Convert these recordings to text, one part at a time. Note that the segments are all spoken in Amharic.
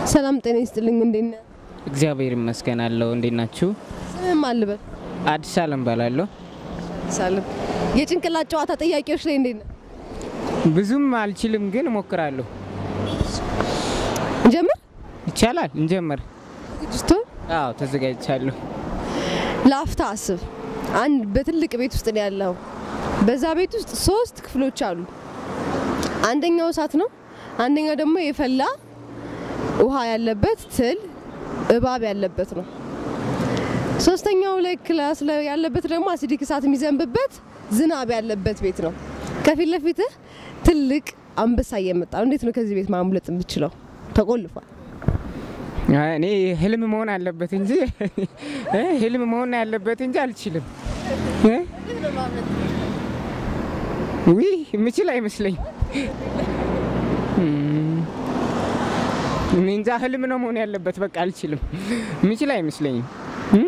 ሰላም ጤና ይስጥልኝ። እንዴት ነህ? እግዚአብሔር ይመስገን አለው። እንዴት ናችሁ? ስምህም አልበል አዲስ አለም ባላለሁ። ሳልም የጭንቅላት ጨዋታ ጥያቄዎች ላይ እንዴት ነህ? ብዙም አልችልም ግን እሞክራለሁ። እንጀምር። ይቻላል፣ እንጀምር። ዝግጅቱ አዎ ተዘጋጅቻለሁ። ለአፍታ አስብ። አንድ በትልቅ ቤት ውስጥ ነው ያለው። በዛ ቤት ውስጥ ሶስት ክፍሎች አሉ። አንደኛው እሳት ነው። አንደኛው ደግሞ የፈላ ውሃ ያለበት ትል እባብ ያለበት ነው። ሶስተኛው ላይ ክላስ ላይ ያለበት ደግሞ አሲዲክ እሳት የሚዘንብበት ዝናብ ያለበት ቤት ነው። ከፊት ለፊትህ ትልቅ አንበሳ እየመጣ ነው። እንዴት ነው ከዚህ ቤት ማምለጥ የምችለው? ተቆልፏል። አይ፣ እኔ ህልም መሆን አለበት እንጂ እ ህልም መሆን ያለበት እንጂ አልችልም። እ? ውይ የምችል አይመስለኝ። እኔ እንጃ ህልም ነው መሆን ያለበት። በቃ አልችልም። የምችል አይመስለኝም። እ?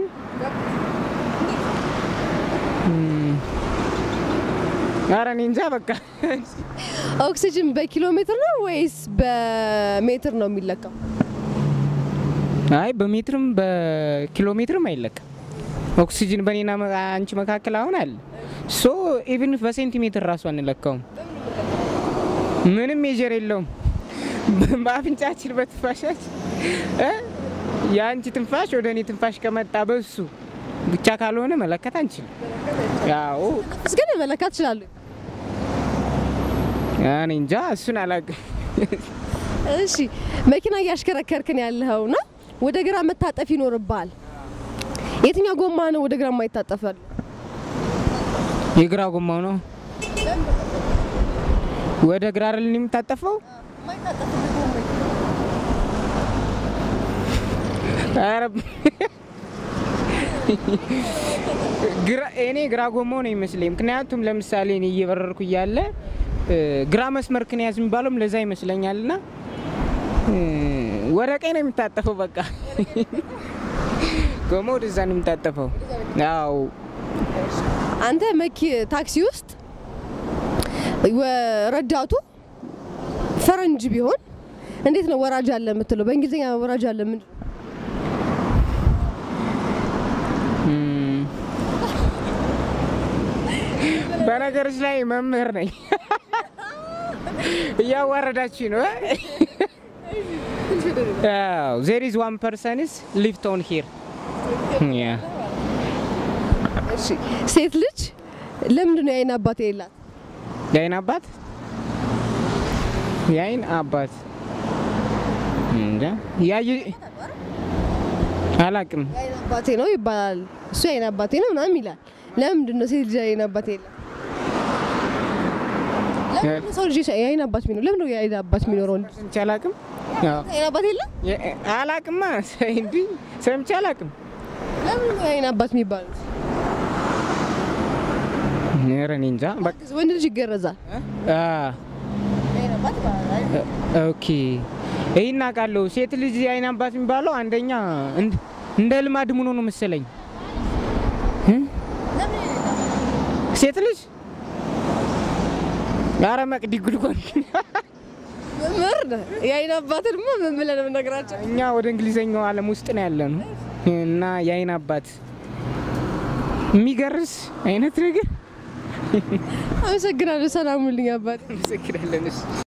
እም። ኧረ እኔ እንጃ በቃ ኦክሲጅን በኪሎ ሜትር ነው ወይስ በሜትር ነው የሚለካው? አይ በሜትርም በኪሎ ሜትርም አይለካም። ኦክሲጅን በኔና መ- አንቺ መካከል አሁን አለ ሶ ኢቭን በሴንቲሜትር ራሱ አንለካውም። ምንም ሜጀር የለውም። በአፍንጫችን በትንፋሻችን እ የአንቺ ትንፋሽ ወደ እኔ ትንፋሽ ከመጣ በሱ ብቻ ካልሆነ መለከት አንችልም። ያው እስ ግን መለካት ትችላለህ። እኔ እንጃ እሱን አላውቅም። እሺ መኪና እያሽከረከርክን ያለኸው ና ወደ ግራ መታጠፍ ይኖርብሃል። የትኛው ጎማ ነው ወደ ግራ የማይታጠፍ ያለው? የግራ ጎማው ነው ወደ ግራ አይደል የሚታጠፈው? ኧረ ግራ እኔ ግራ ጎማው ነው ይመስለኝ። ምክንያቱም ለምሳሌ እኔ እየበረርኩ እያለ እ፣ ግራ መስመር ክንያዝ የሚባለውም ለዛ ይመስለኛል። ና ወደ ቀኝ ነው የሚታጠፈው። በቃ ጎማው ወደዛ ነው የሚታጠፈው። ያው አንተ መኪ ታክሲ ውስጥ ወ- ረዳቱ ፈረንጅ ቢሆን እንዴት ነው ወራጅ አለ የምትለው? በእንግሊዝኛ ወራጅ አለ ምንድን ነው? እም፣ በነገሮች ላይ መምህር ነኝ። እያዋረዳችሁ ነው። ዜር ኢዝ ዋን ፐርሰንስ ሊፍት ኦን ሂር እሺ ሴት ልጅ ለምንድን ነው የአይን አባት የሌላት? የአይን አባት የአይን አባት እንጃ ያየ አላቅም። የአይን አባቴ ነው ይባላል። እሱ የአይን አባቴ ነው ምናምን ይላል። ለምንድን ነው ሴት ልጅ የአይን አባቴ የሌላት? ለምንድን ነው ሰው ልጅ የአይን አባት የሚኖረው? ለምንድን ነው የአይን አባት የሚኖረው? ወንድ ሰምቼ አላቅም። ያው የአይን አባት የለም? የ- አላቅማ እንዲህ ሰምቼ አላቅም። ለምንድን ነው የአይን አባት የሚባሉት? ኧረ እኔ እንጃ በቃ ወንድ ልጅ ይገረዛል። አ የአይን አባት ይባላል። ኦኬ ይህን አውቃለሁ። ሴት ልጅ የአይን አባት የሚባለው አንደኛ እንድ- እንደ ልማድ ምኖ ነው መሰለኝ እ? ሴት ልጅ ኧረ መቅዲ ጉድጓድ መምህር ነህ። የአይን አባት ደግሞ ምን ብለህ ነው የምነግራቸው? እኛ ወደ እንግሊዘኛው ዓለም ውስጥ ነው ያለ ነው እና የአይን አባት የሚገርስ አይነት ነገር አመሰግናለሁ። ሰላም ሁልኝ አባት መሰክራለን።